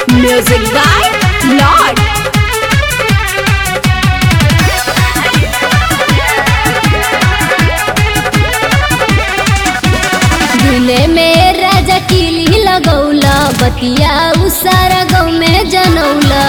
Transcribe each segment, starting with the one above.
Music by Lord. दिले में राजा किली लगौला बतिया उसारा गाँव में जनौला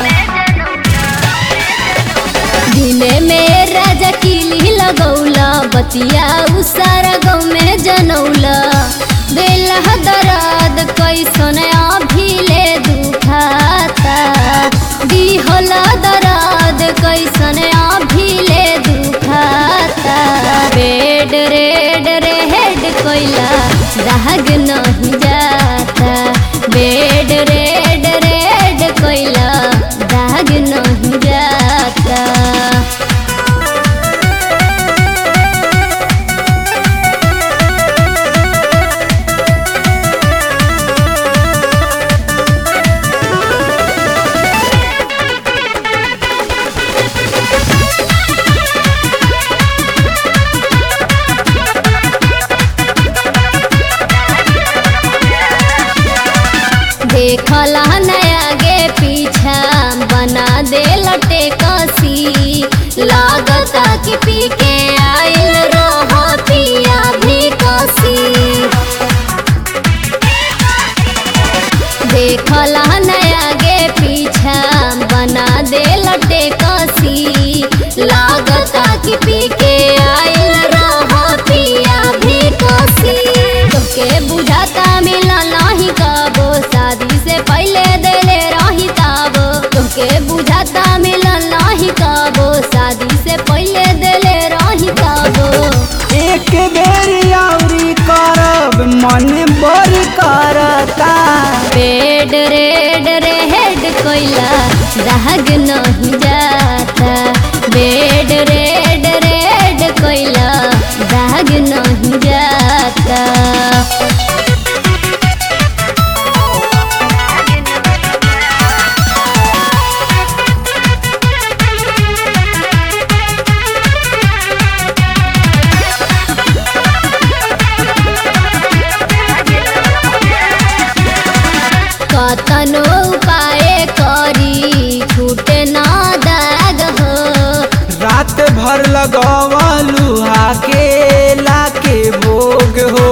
दिले में राजा किली लगौला बतिया उसारा गाँव में जनौला बेला दराद कैसन अभिले दुखाता दिहला दराद कैसन अभिले दुखाता बेड रेड रे हेड कोइला दाग नहीं जाता बेड रेड रेड कोइला दाग नहीं जाता देखला नया गे पीछा बना दे लटे कसी लागता कि पी के आइल रहो पिया भी कसी देखला नया गे पीछा बना दे लटे कसी लागता कि पी के आइल रहो पिया भी कसी तोके बुझाता मिला नहीं कबो शादी से पहले देले रही ताबो तोके बुझाता मिला नहीं कबो शादी से पहले देले रही ताबो एक बेर औरी करब मन बड़ी करता पेड रेड रे हेड कोइला दाग नहीं जाता बेड रेड रेड कोइला दाग नहीं जाता कतनो उपाय करी छूटे ना दाग हो रात भर लगवलू हाके लाके भोग हो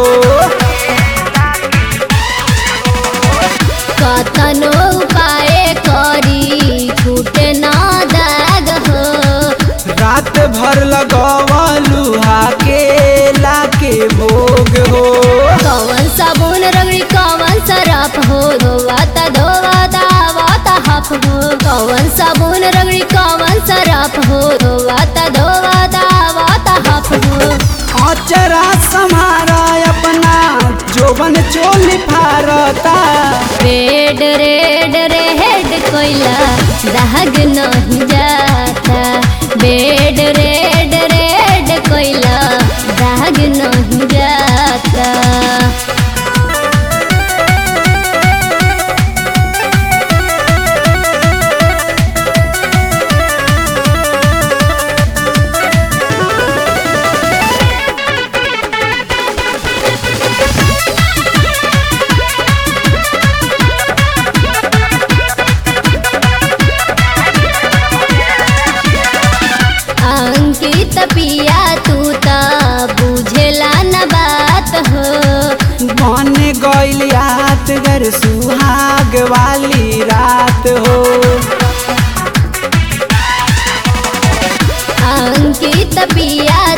कतनो उपाय करी छूटे ना दाग हो रात भर लगवलू हाके लाके भोग हो कवन साबुन रगड़ी कवन सरफ हो धोवाता धोवाता आवाता हफ हो कवन साबुन रगड़ी कवन सरफ हो धोवाता धोवाता आवाता हफ हो अचरा समारा अपना जोबन चोली फारता रेड रेड रे हेड कोइला दाग नहीं जाता बेड रेड रेड कोइला दाग नहीं जाता अंकित पिया तू त बुझेला न बात हो बन गइल याद गर सुहाग वाली रात हो अंकित पिया